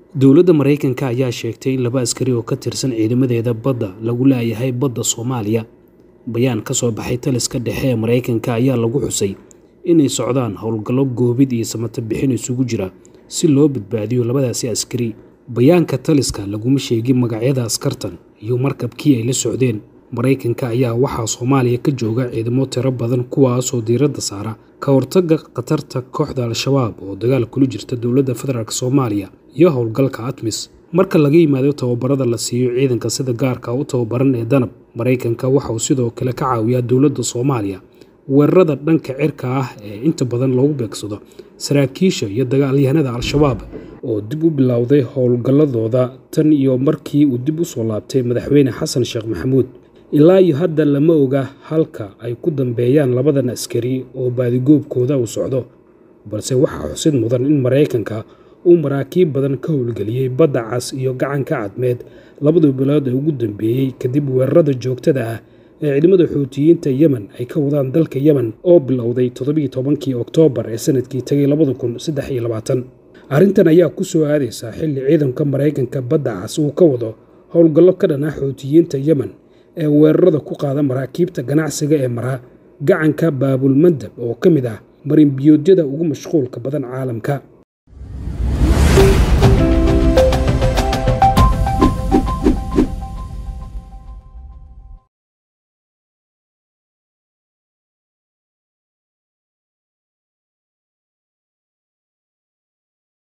dowladda maraykanka ayaa sheegtay in laba askari oo ka tirsan ciidamadeeda badda lagu laayahay badda soomaaliya bayaan ka soo baxay taliska dhexe ee maraykanka ayaa lagu xusay inay socdaan howlgallo goobid iyo samata bixin isugu jira si loo badbaadiyo labadaasi askari bayaanka taliska laguma sheegin magacyada askartan iyo markabkii ay la socdeen maraykanka ayaa waxaa soomaaliya ka jooga ciidamo tiro badan kuwaasoo diiradda saara ka hortagga khatarta kooxda al-shabaab oo dagaal kula jirta dowladda federaalk soomaaliya iyo howlgalka atmis marka laga yimaado tababarada la siiyo ciidanka sida gaarka u tababaran ee danab maraykanka waxauu sidoo kale ka caawiyaa dowladda soomaaliya weerarada dhanka cirka ah ee inta badan lagu beegsado saraakiisha iyo dagaalyahanada al-shabaab oo dib u bilowday howlgalladooda tan iyo markii uu dib u soo laabtay madaxweyne xasan sheekh maxamuud ilaa iyo hadda lama oga halka ay ku dambeeyaan labadan askari oo baadigoobkooda uu socdo balse waxaa xusid mudan in maraykanka uu maraakiib badan ka howlgeliyey badda cas iyo gacanka cadmeed labadii bilood ee ugu dambeeyey kadib weerarada joogtada ah ee ciidamada xuutiyiinta yemen ay ka wadaan dalka yemen oo bilowday toddobiiy tobankii oktoobar ee sanadkii tegay labada kun saddex iyo labaatan arrintan ayaa ku soo aadaysaa xilli ciidanka maraykanka badda cas uu ka wado howlgallo ka dhan ah xuutiyiinta yemen ee weerarada ku qaada maraakiibta ganacsiga ee mara gacanka baabulmandab oo ka mid ah marinbiyoodyada ugu mashquulka badan caalamka